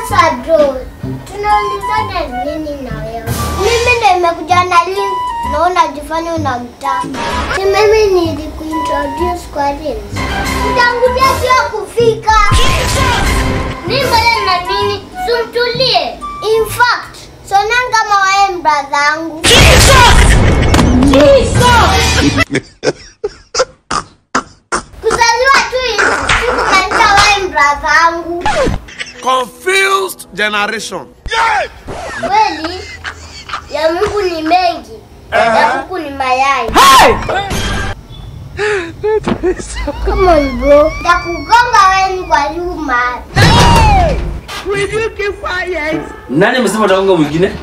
Sasa bro, tunaulizana nini na wewe? Mimi ndo nimekuja na link na unajifanya unamtaka. Si mimi nilikuintroduce kwa Reels. Utangulia sio kufika. Mimi mbele na nini? Sumtulie. In fact, sonanga kama wewe ni brother yangu. Kuzaliwa tu hivi, sikumaanisha wewe ni brother yangu. Confused generation. Kweli ya Mungu ni mengi, ya kuku ni mayai. Come on bro, takugonga wewe kwa nyuma. Nani amesema atagonga mwingine?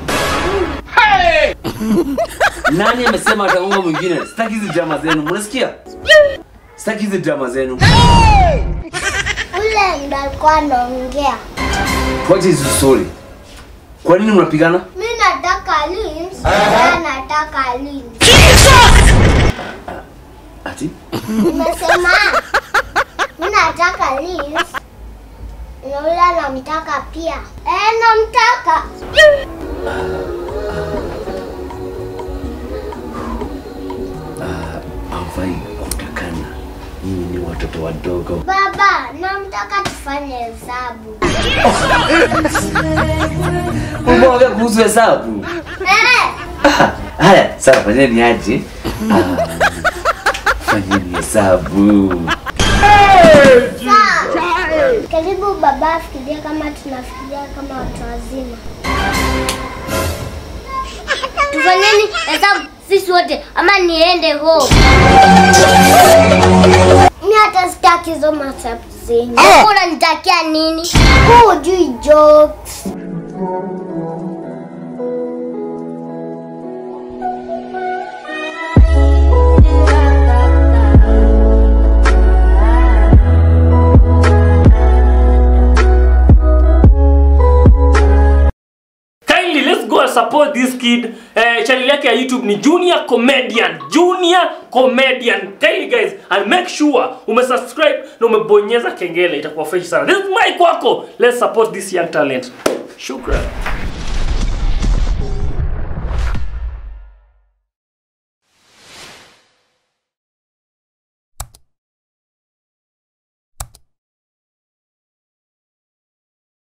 Nani amesema atagonga mwingine? Sitaki hizi drama zenu. Mnasikia? Sitaki hizi drama zenu. Ule ndo alikuwa anaongea. What is the story? Kwa nini mnapigana? Mimi nataka Lins, yeye nataka Lins. Ati? Nimesema mimi nataka Lins. Na ule anamtaka pia. Eh, namtaka. Hawafai kutakana. Nyinyi ni watoto wadogo. Baba, namtaka tufanye hesabu. Umeongea kuhusu hesabu? Eh, Ah, Haya, sawa, fanyeni aje? Ah, Fanyeni hesabu. sawa. Karibu baba afikirie kama tunafikiria kama watu wazima. Tufanyeni hesabu sisi wote ama niende home. Mimi hata sitaki hizo mahesabu zenyu. Unanitakia nini? Huu hujui jokes. kindly let's go and support this kid eh, channel yake ya youtube ni junior comedian junior comedian kindly guys and make sure umesubscribe na umebonyeza kengele itakuwa fresh sana this is my kwako let's support this young talent shukran